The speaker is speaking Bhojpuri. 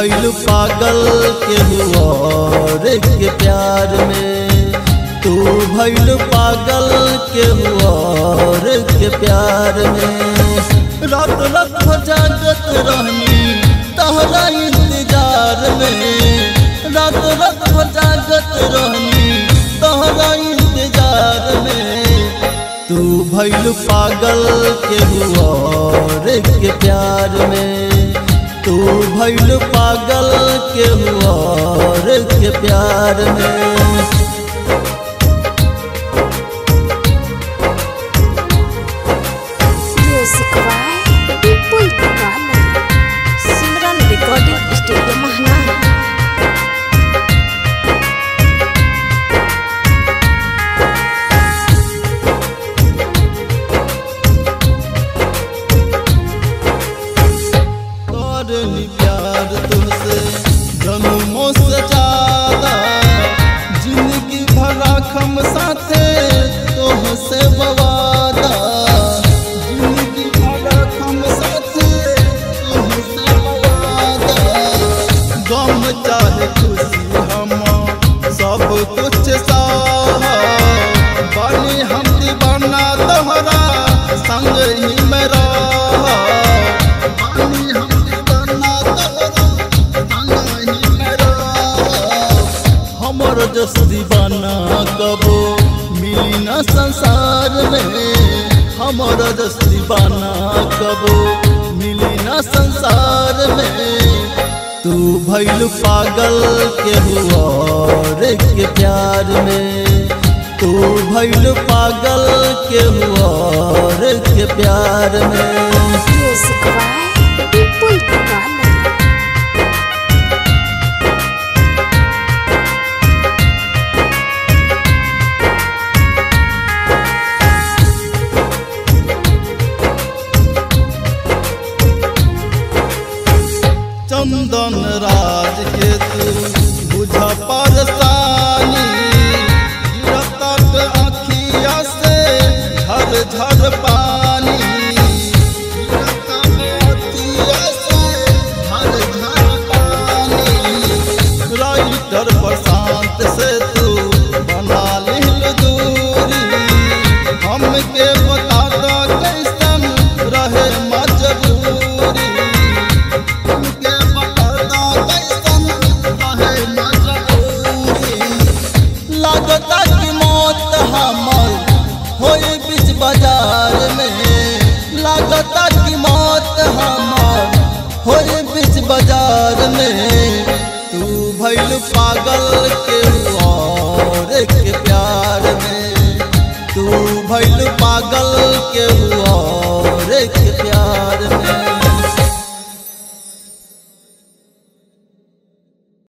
भैल पागल के हुआ के प्यार में तू भैल पागल के हुआ के प्यार में रात रात भर जागत रहनी तहरा इंतजार में रात रात भर जागत रहनी तहरा इंतजार में तू भैल पागल के हुआ के प्यार में तू भैल पागल के हुआ के प्यार में Music by People Diwala. Simran Recording Studio Mahna. करनी प्यार तुमसे जन्मों से ज्यादा जिंदगी भरा खम साथे तुमसे बवादा जिंदगी भरा खम साथे तुमसे बवादा गम चाहे खुशी हम सब कुछ साहा बानी हम दीवाना तोहरा संग ही मेरा बानी हम दीवाना तोहरा संग ही मेरा हमर जस दीवाना कबो मिली न संसार में हमर जस दीवाना कबो मिली न संसार में तू भैल पागल के हुआ के प्यार में तू भैल पागल के हुआ के प्यार में Music by People Diwala. चंदन राज के तू बुझ परसानी गिरतक अखिया से झर झर पानी गिरतक अखिया से झर झर पानी राइटर प्रशांत से तू बना लिल दूरी हमके बता दो कैसन रहे मजबूरी हमके बता दो कैसन रहे मजबूरी लागता कि मौत हमर होई बीच बाजार में लागता कि मौत हमर होई बीच बाजार में तू भैल पागल के और के प्यार में तू भैल पागल के और के प्यार में